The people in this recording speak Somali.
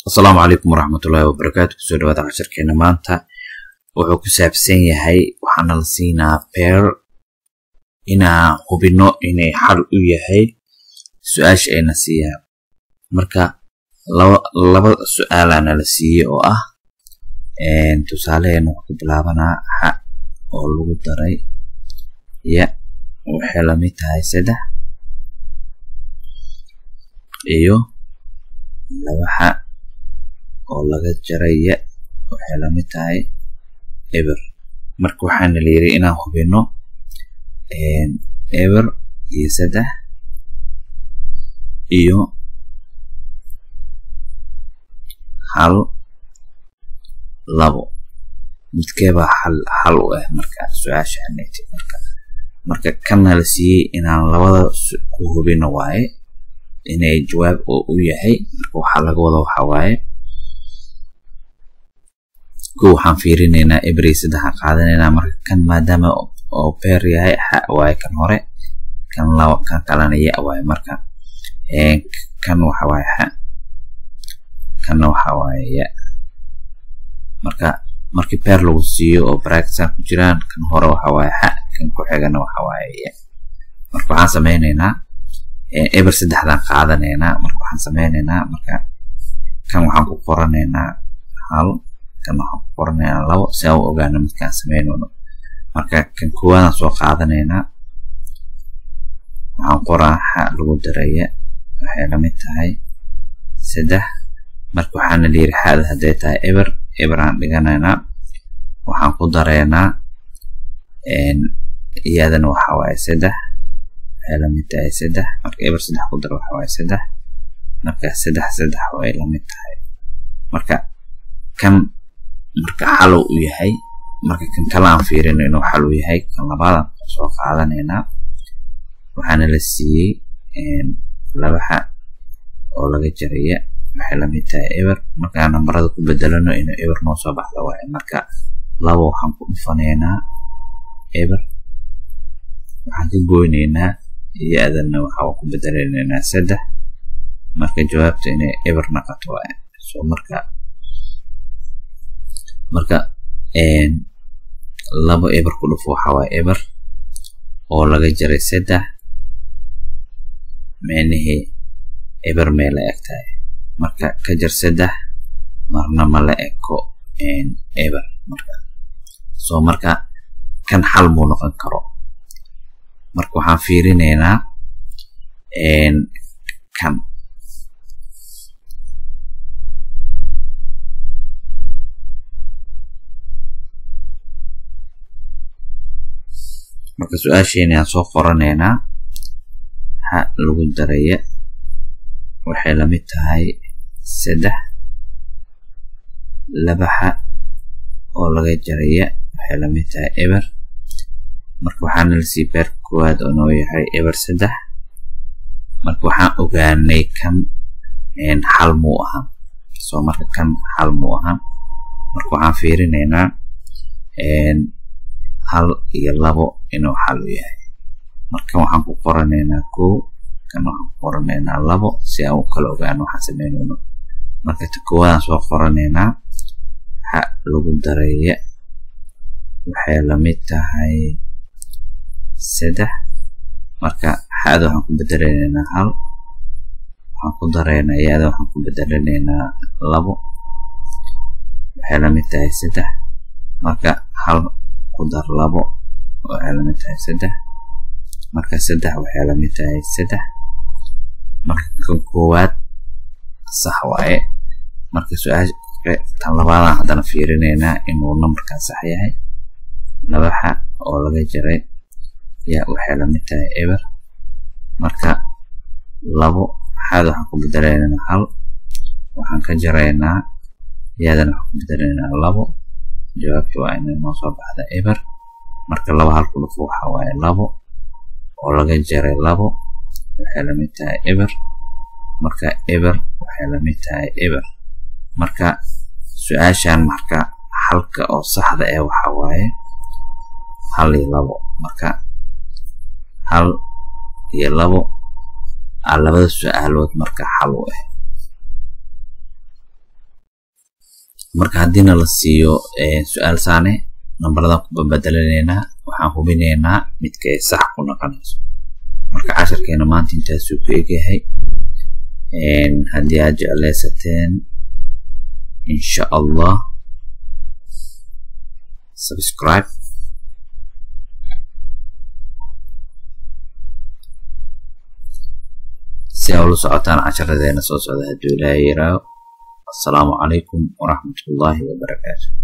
asalaamu calaykum waraxmatullaahi wabarakaatu kusoo dhawaada casharkeena maanta wuxuu ku saabsan yahay waxaana la siinaa beer inaan hubino inay xal u yahay su-aasha ayna siiyaan marka laba su-aalaana la siiyey oo ah tusaaleheena wuxuu ku bilaabanaa xa oo lagu daray ya waxay lamid tahay saddex iyo laba xa oo laga jaray ya waxay lamid tahay eber marka waxaana la yiri inaan hubino eber iyo saddex iyo hal labo midkeebaa xal xal u ah marka su-aasha anagti marka marka kanna la siiyey inaan labada ku hubino waaye inay jawaab oo u yahay marka waxaa laga wada waxa waaye ko waxaan fiirinaynaa ebrey saddexaan qaadanaynaa marka kan maadaama oo beer yahay xa waaye kan hore kan laba kan kalena ya waaye marka kan waxa waaye xa kanna waxa waaye ya marka markii beer lagu siiyo oo bracksan ku jiraan kan hore waxa waaye xa kan ku xigana waxa waaye ya marka waxaan sameynaynaa eber saddexdaan qaadanaynaa marka waxaan sameynaynaa marka kan waxaan ku qoranaynaa hal kan waxaan ku qoranaynaa labo si aan u ogaano midkaan sameynayno marka kan koowaadaan soo qaadanaynaa waxaan qoraa xa lagu daraya waxay lamid tahay saddex marka waxaana la yiri xaada hadday tahay eber eber aan dhiganaynaa waxaan ku dareynaa iyadana waxa waaye saddex waxay lamid tahay saddex marka eber saddex ku daro waxa waaye saddex marka saddex saddex way lamid tahay marka kan marka xal u yahay marka kan kale aan fiirino inuu xal u yahay kan labaadaan soo qaadanaynaa waxaana la siiyey laba xa oo laga jaraya waxay lamid tahay eber markaan nambarada ku bedelano inuu eber noo soo baxda waaye marka laba waxaan ku dhufanaynaa eber waxaan ka goynaynaa iyo-adana waxaa ku bedelanaynaa saddex marka jawaabta inay eber naqato waaye so marka marka labo eber ku dhufo waxa waaye eber oo laga jaray saddex meenihii eber mee la eg tahay marka ka jar saddex marna ma la eko eber marka soo marka kan xal muu noqon karo marka waxaan fiirinaynaa kan marka su-aasheena aan soo qoranaynaa xa lagu daraya waxay lamid tahay saddex laba xa oo laga jaraya waxay lamid tahay eber marka waxaana lasii beerka koowaad oo noo yahay eber saddex marka waxaan ogaanay kan xal muu ahaa soo marka kan xal muu ahaa marka waxaan fiirinaynaa hal iyo labo inuu xal u yahay marka waxaan ku qoranaynaa kow kan waxaan ku qoranaynaa labo si aan u kala ogaano waxaan sameynayno marka ta koowaadaan soo qoranaynaa xa lagu daraya waxay lamid tahay saddex marka xaada waxaan ku bedelanaynaa hal waxaan ku daraynaa yaada waxaan ku bedelanaynaa labo waxay lamid tahay saddex marka hal ku dar labo waxay lamid tahay saddex marka saddex waxay lamid tahay saddex marka kan koowaad sax waaye marka su-aasha tan labaadaan haddana fiirinaynaa inuu nambarkan sax yahay laba xa oo laga jaray yaa waxay lamid tahay eber marka labo xaada waxaan ku bedelaynaa hal waxaan ka jaraynaa yaadana waxaan ku bedelaynaa labo jawaabta waa inay noo soo baxda eber marka laba hal ku dhufo waxa waaye labo oo laga jaray labo waxay lamid tahay eber marka eber waxay lamid tahay eber marka su-aashan marka xalka oo saxda ee waxa waaye hal iyo labo marka hal iyo labo aa labada su-aalood marka xal u ah marka haddiina la siiyo su-aal saane nambaradan ku babadalanaynaa waxaan hubinaynaa midka ay sax ku noqonayso marka casharkeena maanta intaasuu ku egyahay haddii aad jeclaysateen insha allah subscribe si aa ula socotaan casharadeena soo socda hadduu ilaahay yiraaho assalaamu calaykum waraxmat ullaahi wabarakaatu